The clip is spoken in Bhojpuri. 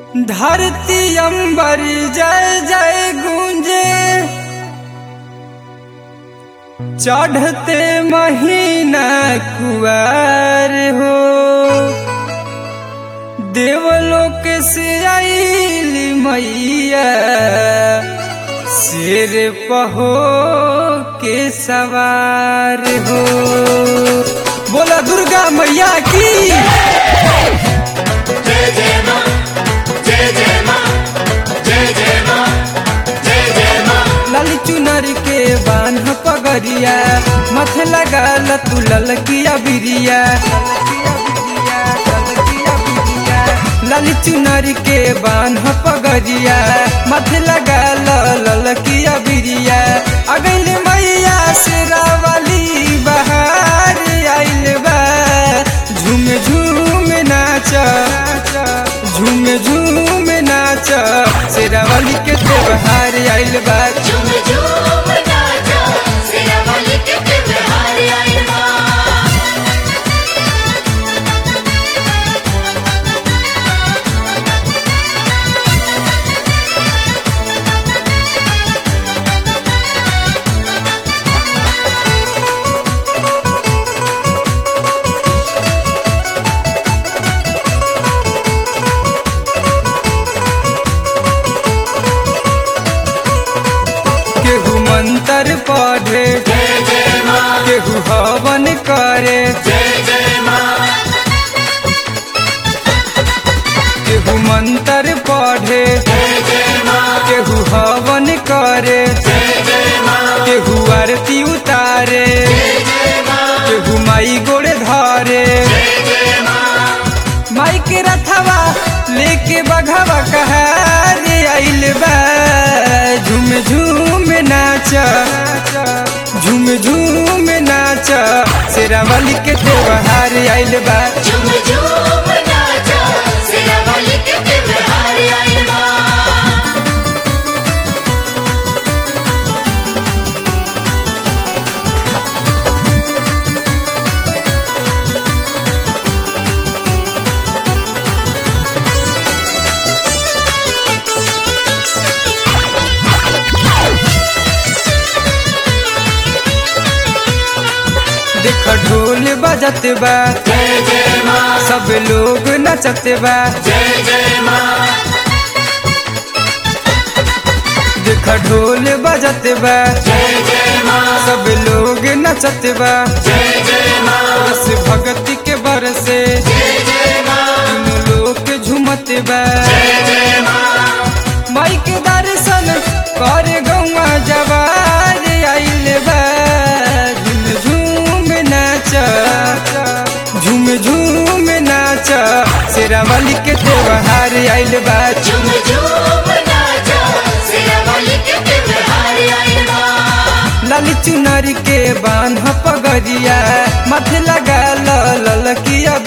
धरती अंबर जय जय गूंजे चढ़ते महीना कुआर हो देवलोक से आईली मैया शेर पहो के सवार हो बोला दुर्गा मैया की जय जय मां जय जय मां जय जय मां जय जय मां लाल चुनर के बान्ह पगरिया मथे लगाल तू ललकिया बिरिया लाल चुनर के बान्ह पगरिया मथे लगाल ललकिया बिरिया अगल मैया से रावली बहार आइल बा झूम झूम नाच झूम झूम नाच शेरावली के त्योहार आइल बा झूम झूम नाचा सिरावली के त्योहार आइल बा केहू मंत्र पढ़े जय जय मां केहू हवन करे जय जय मां केहू मंत्र पढ़े जय जय मां केहू हवन करे जय जय मां केहू आरती उतारे जय जय मां केहू माई गोड़े धरे जय जय मां माई के रथवा लेके बघवा कहार आइल बा झूम झूम नाच झूम झूम नाच शेरावली के त्योहार आइल बा झूम झूम नाचा सिरावली के त्योहार आइल बा देख ढोल बजत बा जय जय मां सब लोग नचत बा जय जय मां देख ढोल बजत बा जय जय मां सब लोग नचत बा जय जय मां रस भक्ति के बरसे जय जय मां तीनों लोग झूमत बा जय जय मां माई के दर्शन कर गौवा जवार आइल बा झूम झूम नाच झूम झूम नाच शेरावली के त्योहार आइल बा झूम झूम नाचा सिरावली के त्योहार आइल बा लाली चुनरी के बान्ह पगरिया माथे लगा ललकिया